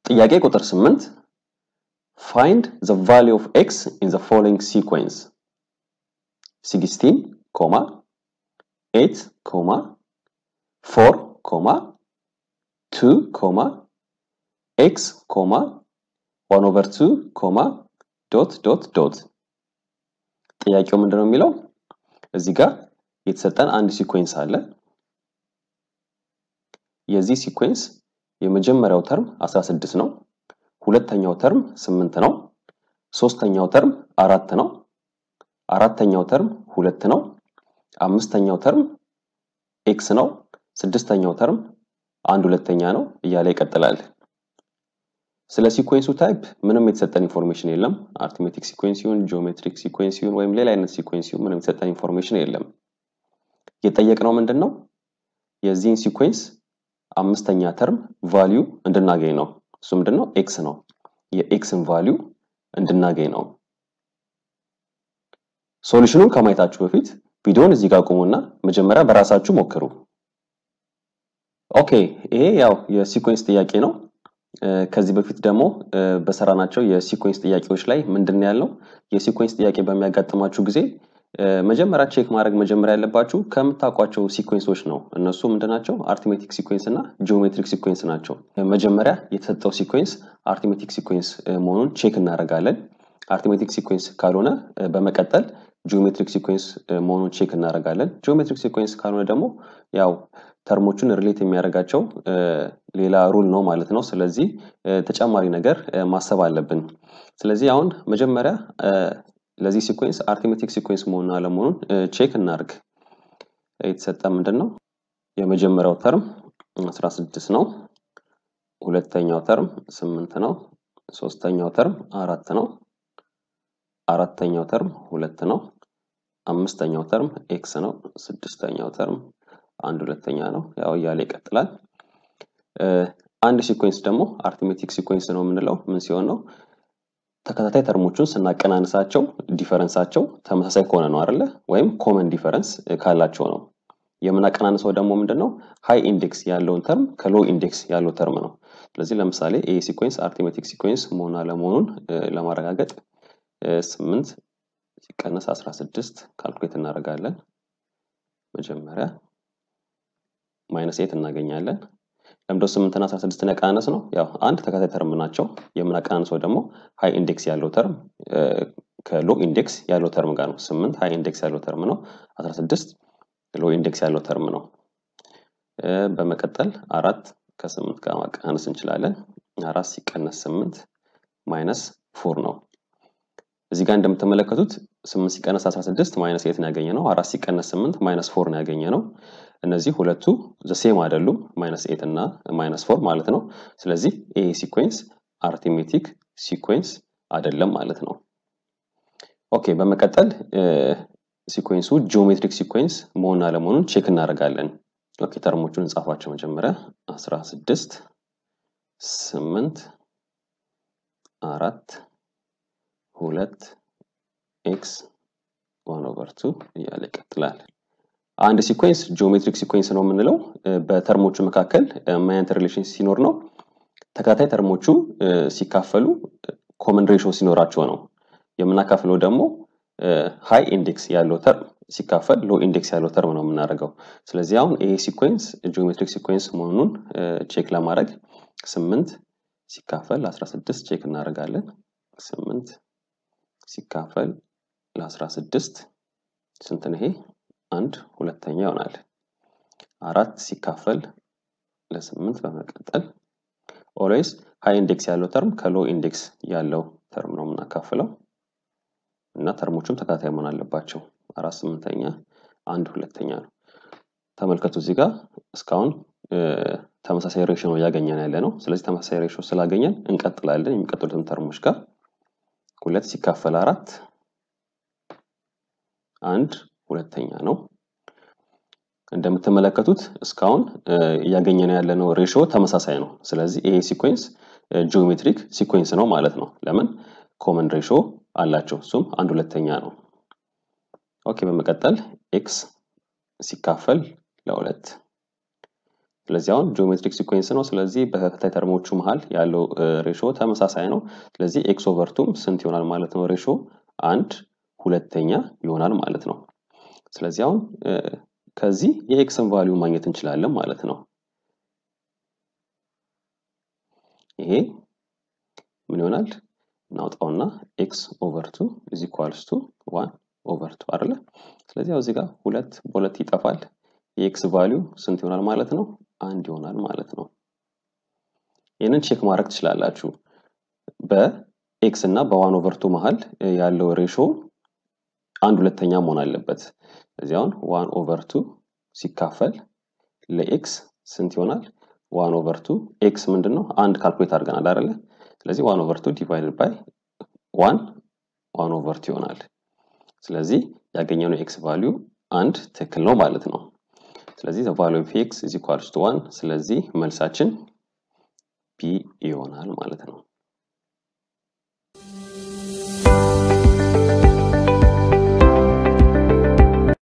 ጥያቄ ቁጥር 8 find the value of x in the following sequence 16 comma 8 comma 4 comma 2 comma x comma 1 over 2 comma dot dot dot ጥያቄው ምንድን ነው የሚለው እዚህ ጋር የተሰጠን አንድ ሲኮንስ አለ የዚህ ሲኮንስ የመጀመሪያው ተርም 16 ነው ሁለተኛው ተርም 8 ነው ሶስተኛው ተርም አራት ነው አራተኛው ተርም ሁለት ነው አምስተኛው ተርም ኤክስ ነው ስድስተኛው ተርም አንድ ሁለተኛ ነው እያለ ይቀጥላል ስለ ሲኮንሱ ታይፕ ምንም የተሰጠን ኢንፎርሜሽን የለም አርትሜቲክ ሲኮንስ ይሁን ጂኦሜትሪክ ሲኮንስ ይሁን ወይም ሌላ አይነት ሲኮንስ ይሁን ምንም የተሰጠን ኢንፎርሜሽን የለም የጠየቅነው ምንድን ነው የዚህን ሲኮንስ አምስተኛ ተርም ቫሊዩ እንድናገኝ ነው እሱ ምንድን ነው ኤክስ ነው የኤክስን ቫሊዩ እንድናገኝ ነው ሶሉሽኑን ከማየታችሁ በፊት ቪዲዮን እዚህ ጋር ቁሙና መጀመሪያ በራሳችሁ ሞክሩ ኦኬ ይሄ ያው የሲኮንስ ጥያቄ ነው ከዚህ በፊት ደግሞ በሰራናቸው የሲኮንስ ጥያቄዎች ላይ ምንድን ያለው የሲኮንስ ጥያቄ በሚያጋጥማችሁ ጊዜ መጀመሪያ ቼክ ማድረግ መጀመሪያ ያለባችሁ ከምታውቋቸው ሲኮንሶች ነው እነሱ ምንድናቸው አርትሜቲክ ሲኮንስ እና ጂኦሜትሪክ ሲኮንስ ናቸው መጀመሪያ የተሰጠው ሲኮንስ አርትሜቲክ ሲኮንስ መሆኑን ቼክ እናደርጋለን አርትሜቲክ ሲኮንስ ካልሆነ በመቀጠል ጂኦሜትሪክ ሲኮንስ መሆኑን ቼክ እናደርጋለን ጂኦሜትሪክ ሲኮንስ ካልሆነ ደግሞ ያው ተርሞቹን ሪሌት የሚያደርጋቸው ሌላ ሩል ነው ማለት ነው ስለዚህ ተጨማሪ ነገር ማሰብ አለብን ስለዚህ አሁን መጀመሪያ ለዚህ ሲኮንስ አርትሜቲክ ሲኮንስ መሆኑን አለመሆኑን ቼክ እናርግ የተሰጠ ምንድን ነው የመጀመሪያው ተርም 16 ነው ሁለተኛው ተርም 8 ነው ሶስተኛው ተርም አራት ነው አራተኛው ተርም ሁለት ነው አምስተኛው ተርም ኤክስ ነው ስድስተኛው ተርም አንድ ሁለተኛ ነው ያው እያለ ይቀጥላል አንድ ሲኮንስ ደግሞ አርትሜቲክ ሲኮንስ ነው የምንለው ምን ሲሆን ነው ተከታታይ ተርሞቹን ስናቀናንሳቸው ዲፈረንሳቸው ተመሳሳይ ከሆነ ነው አይደለ ወይም ኮመን ዲፈረንስ ካላቸው ነው የምናቀናንሰው ደግሞ ምንድነው ሃይ ኢንዴክስ ያለውን ተርም ከሎ ኢንዴክስ ያለው ተርም ነው ስለዚህ ለምሳሌ ይህ ሲኮንስ አርትሜቲክ ሲኮንስ መሆን አለመሆኑን ለማረጋገጥ ስምንት ሲቀነስ 16 ካልኩሌት እናደርጋለን መጀመሪያ ማይነስ ኤት እናገኛለን ለምዶ ስምንትና 16 ያቀናነስ ነው ያው አንድ ተከታይ ተርም ናቸው የምናቀናንሰው ደግሞ ሃይ ኢንዴክስ ያለው ተርም ከሎ ኢንዴክስ ያለው ተርም ጋር ነው ስምንት ሃይ ኢንዴክስ ያለው ተርም ነው 16 ሎ ኢንዴክስ ያለው ተርም ነው በመቀጠል አራት ከስምንት ጋር ማቀናነስ እንችላለን አራት ሲቀነስ ስምንት ማይነስ ፎር ነው እዚህ ጋር እንደምትመለከቱት ስምንት ሲቀነስ 16 ማይነስ ኤት ነው ያገኘ ነው አራት ሲቀነስ ስምንት ማይነስ ፎር ነው ያገኘ ነው እነዚህ ሁለቱ ዘሴም አይደሉም ማይነስ ኤት እና ማይነስ ፎር ማለት ነው ስለዚህ ይሄ ሲኮንስ አርቲሜቲክ ሲኮንስ አይደለም ማለት ነው ኦኬ በመቀጠል ሲኮንሱ ጂኦሜትሪክ ሲኮንስ መሆን አለመሆኑን ቼክ እናደርጋለን ኦኬ ተርሞቹን እንጻፋቸው መጀመሪያ 16 8 አራት ሁለት ኤክስ ዋን ኦቨር ቱ እያለ ይቀጥላል አንድ ሲኮንስ ጂኦሜትሪክ ሲኮንስ ነው የምንለው በተርሞቹ መካከል ምን አይነት ሪሌሽን ሲኖር ነው ተከታታይ ተርሞቹ ሲካፈሉ ኮመን ሬሾ ሲኖራቸው ነው የምናካፍለው ደግሞ ሃይ ኢንዴክስ ያለው ተርም ሲካፈል ሎ ኢንዴክስ ያለው ተርም ነው የምናደርገው ስለዚህ አሁን ይሄ ሲኮንስ ጂኦሜትሪክ ሲኮንስ መሆኑን ቼክ ለማድረግ ስምንት ሲካፈል 16 ቼክ እናደርጋለን ስምንት ሲካፈል ለ16 ስንት ነው ይሄ አንድ ሁለተኛ ይሆናል አራት ሲካፈል ለስምንት በመቀጠል ኦልዌይስ ሃይ ኢንዴክስ ያለው ተርም ከሎ ኢንዴክስ ያለው ተርም ነው የምናካፍለው እና ተርሞቹም ተከታታይ መሆን አለባቸው አራት ስምንተኛ አንድ ሁለተኛ ነው ተመልከቱ እዚህ ጋር እስካሁን ተመሳሳይ ሬሾ ነው እያገኘን ያለ ነው ስለዚህ ተመሳሳይ ሬሾ ስላገኘን እንቀጥላለን የሚቀጥሉትን ተርሞች ጋር ሁለት ሲካፈል አራት አንድ ሁለተኛ ነው እንደምትመለከቱት እስካሁን እያገኘን ያለነው ሬሾ ተመሳሳይ ነው ስለዚህ ይሄ ሲኮንስ ጂኦሜትሪክ ሲኮንስ ነው ማለት ነው ለምን ኮመን ሬሾ አላቸው እሱም አንድ ሁለተኛ ነው ኦኬ በመቀጠል ኤክስ ሲካፈል ለሁለት ስለዚህ አሁን ጂኦሜትሪክ ሲኮንስ ነው። ስለዚህ በተከታታይ ተርሞቹ መሀል ያለው ሬሾ ተመሳሳይ ነው። ስለዚህ ኤክስ ኦቨርቱም ስንት ይሆናል ማለት ነው? ሬሾ አንድ ሁለተኛ ይሆናል ማለት ነው። ስለዚህ አሁን ከዚህ የኤክስን ቫሊዩ ማግኘት እንችላለን ማለት ነው። ይሄ ምን ይሆናል? እናውጣውና ኤክስ ኦቨር ቱ ኢዝ ኢኳልስ ቱ ዋን ኦቨር ቱ አይደለ? ስለዚህ ያው እዚህ ጋር ሁለት በሁለት ይጠፋል። የኤክስ ቫሊዩ ስንት ይሆናል ማለት ነው? አንድ ይሆናል ማለት ነው። ይህንን ቼክ ማድረግ ትችላላችሁ። በኤክስ እና በዋን ኦቨር ቱ መሀል ያለው ሬሾ አንድ ሁለተኛ መሆን አለበት። ስለዚህ አሁን ዋን ኦቨር ቱ ሲካፈል ለኤክስ ስንት ይሆናል? ዋን ኦቨር ቱ ኤክስ ምንድን ነው? አንድ ካልኩሌት አድርገናል አይደለ? ስለዚህ ዋን ኦቨር ቱ ዲቫይድድ ባይ ዋን ዋን ኦቨር ቱ ይሆናል። ስለዚህ ያገኘነው ኤክስ ቫሊዩ አንድ ትክክል ነው ማለት ነው። ስለዚህ ቫሊዩ ኦፍ ኤክስ ኢዝ ኢኳልስ ቱ ዋን። ስለዚህ መልሳችን ቢ ይሆናል ማለት ነው።